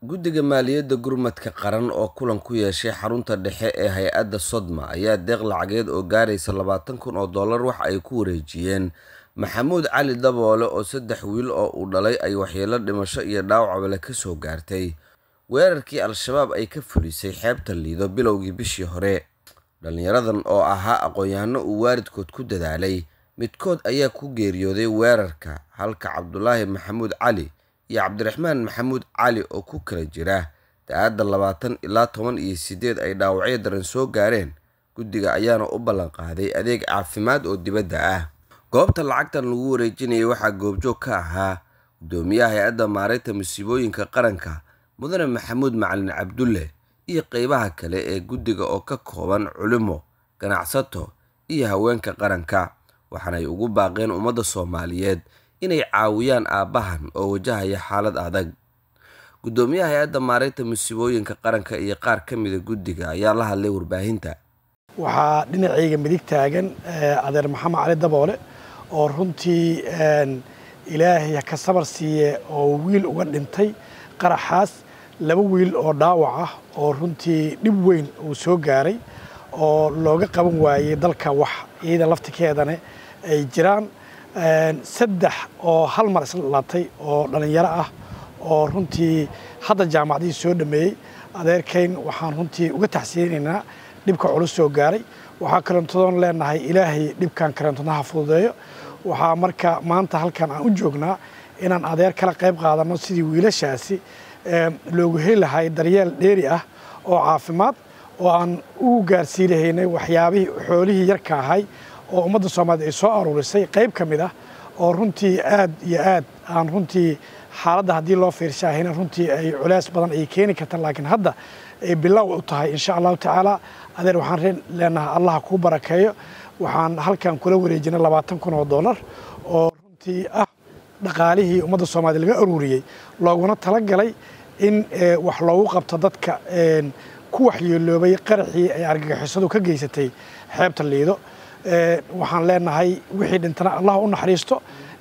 guddiga maaliyadda gurmadka qaran oo kulan ku yeeshay xarunta dhexe ee hay-adda sodma ayaa deeq lacageed oo gaaraysa labaatan kun oo dollar waxa ay ku wareejiyeen maxamuud cali daboole oo saddex wiil oo uu dhalay ay waxyeelo dhimasho iyo dhaawacbale ka soo gaartay weerarkii al-shabaab ay ka fulisay xeebta liido bilowgii bishii hore dhallinyaradan oo ahaa aqoon-yahano uu waalidkood ku dadaalay midkood ayaa ku geeriyooday weerarka halka cabdulaahi maxamuud cali iyo cabdiraxmaan maxamuud cali oo ku kala jira da-aadda labaatan ilaa toban iyo siddeed ay dhaawacyo daran soo gaareen guddiga ayaana u ballanqaaday adeeg caafimaad oo dibadda ah goobta lacagtan lagu wareejinayay waxaa goobjoog ka ahaa guddoomiyaha hay-adda maareynta masiibooyinka qaranka mudane maxamuud macalin cabdulle iyo qeybaha kale ee guddiga oo ka kooban culimo ganacsato iyo haweenka qaranka waxaanay ugu baaqeen ummadda soomaaliyeed inay caawiyaan aabbahan oo wajahaya xaalad adag guddoomiyaha hay-adda maareynta masiibooyinka qaranka iyo qaar ka mida guddiga ayaa la hadlay warbaahinta waxaa dhinacayga midig taagan adeer maxamed cali daboole oo runtii ilaahay ka sabar siiye oo wiil uga dhintay qaraxaas laba wiil oo dhaawac ah oo runtii dhib weyn uu soo gaaray oo looga qaban waayey dalka wax iyada laftikeedana ay jiraan saddex oo hal mar isla dhalatay oo dhallinyaro ah oo runtii hadda jaamacadihii soo dhameeyey adeerkayn waxaan runtii uga taxsiinaynaa dhibka culus soo gaaray waxaa karantodoon leenahay ilaahay dhibkan karantonaha fududeeyo waxaa marka maanta halkan aan u joognaa inaan adeer kala qayb qaadanno sidii wiilashaasi loogu heli lahay daryeel dheeri ah oo caafimaad oo aan ugu gaarsii lahaynay waxyaabihii xoolihii yarka ahay oo ummadda soomaaliyed ay soo aruurisay qayb ka mid ah oo runtii aad iyo aad aan runtii xaaladda haddii loo fiirshahayna runtii ay culays badan ay keeni karta laakiin hadda ay bilow u tahay insha allahu tacaala adeer waxaan leenahay allah kuu barakeeyo waxaan halkan kula wareejinay labaatan kun oo dollar oo runtii ah dhaqaalihii ummadda soomaaliyed laga aruuriyey looguna talagalay in wax loogu qabto dadka ku waxyeeloobay qaraxii ay argagixisadu ka geysatay xeebta liido waxaan leenahay wixii dhintana allah u naxariisto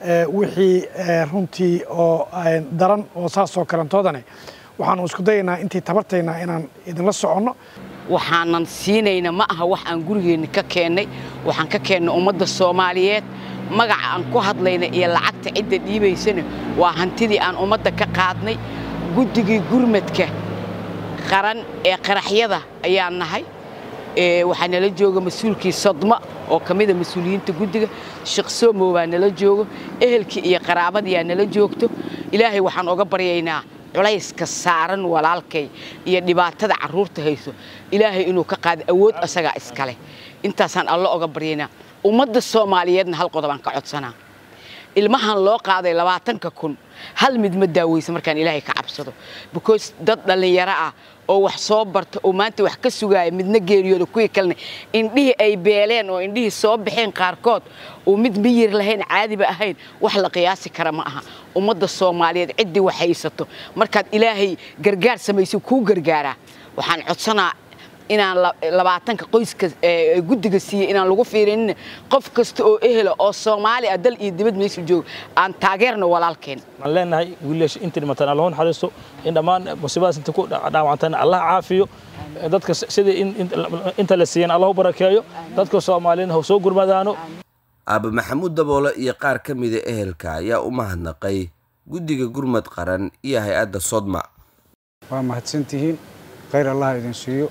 wixii runtii oo daran oo saasoo kalantoodane waxaanu isku dayaynaa intii tabartaynaa inaan idinla soconno waxaanan siinayna ma aha wax aan gurigeenna ka keennay waxaan ka keennay ummadda soomaaliyeed magaca aan ku hadlayna iyo lacagta cidda dhiibaysana waa hantidii aan ummadda ka qaadnay guddigii gurmadka qaran ee qaraxyada ayaan nahay waxaa nala jooga mas-uulkii sodma oo ka mida mas-uuliyiinta guddiga sheekh somow baa nala joogo ehelkii iyo qaraabadiyaa nala joogto ilaahay waxaan oga baryaynaa culayska saaran walaalkay iyo dhibaatada carruurta hayso ilaahay inuu ka qaado awood asagaa iskale intaasaan allo oga baryaynaa ummadda soomaaliyeedna hal qodobaan ka codsanaa ilmahan loo qaaday labaatanka kun hal mid ma daaweysa markaan ilaahay ka cabsado because dad dhallinyaro ah oo wax soo barta oo maanta wax ka sugaaya midna geeriyooda kuwii kalena indhihii ay beeleen oo indhihii soo baxeen qaarkood oo mid miyir lahayn caadiba ahayn wax la qiyaasi kara ma aha ummadda soomaaliyeed ciddii wax haysato markaad ilaahay gargaar samayso kuu gargaaraa waxaan codsanaa inaan labaatanka qoyska guddiga siiyey inaan lagu fiirinin qof kasta oo ehela oo soomaali ah dal iyo dibad meesha jooga aan taageerno walaalkeen waxaan leenahay wiilasha inta dhimataan allah naxariisto in dhammaan musiibadaas inta ku dhaawacantana allah caafiyo dadka sidii inta la siiyeen allah u barakeeyo dadka soomaaliyeedna ha soo gurmadaano aaba maxamuud daboole iyo qaar ka mida ehelka ayaa u mahadnaqay guddiga gurmad qaran iyo hay-adda sodma waa mahadsantihiin khayr allah idin siiyo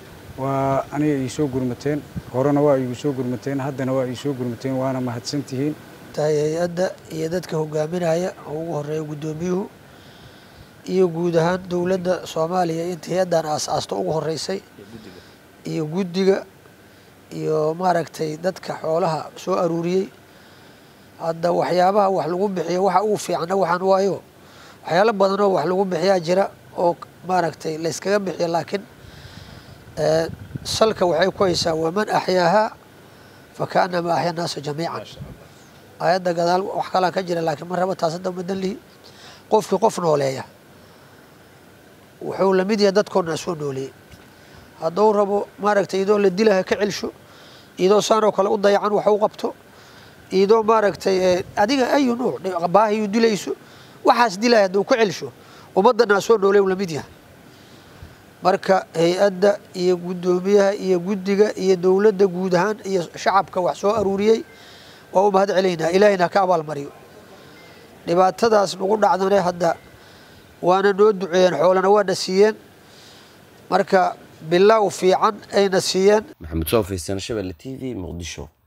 waa aniga ii soo gurmateen horena waa iigu soo gurmateen haddana waa ii soo gurmateen waana mahadsantihiin tahay hay-adda iyo dadka hogaaminaya oo ugu horeeya guddoomiyuhu iyo guud ahaan dowladda soomaaliya inta hay-addan aas-aasto ugu horeysay iyo guddiga iyo maaragtay dadka xoolaha soo aruuriyey hadda waxyaabaha wax lagu bixiyo waxa ugu fiicana waxaan waayo waxyaalo badanoo wax lagu bixiyaa jira oo maaragtay layskaga bixiyo laakiin salka waxay ku haysaa waman axyaahaa fakaanama axya naasa jamiican aayadda gadaal wax kalaan ka jira laakiin ma raba taas hadda madan lihi qofkii qof nooleeya wuxuu lamid yahay dadkoo dhan soo nooleeyey hadduu rabo maaragtay iyadoo la dilaha ka celsho iyadoo saanoo kale u dayacan wax u qabto iyadoo maaragtay adiga ayu nuuc baahiyuu dilayso waxaas dilaya hadduu ka celsho ummaddanaa soo nooleyn la mid yahay marka hay-adda iyo guddoomiyaha iyo guddiga iyo dowladda guud ahaan iyo shacabka wax soo aruuriyey waa u mahad celaynaa ilaahayna ka abaalmariyo dhibaatadaas nagu dhacdane hadda waana noo duceeyeen xoolana waana siiyeen marka bilow fiican ayna siiyeen maxamed soofaysan shabelle t v muqdisho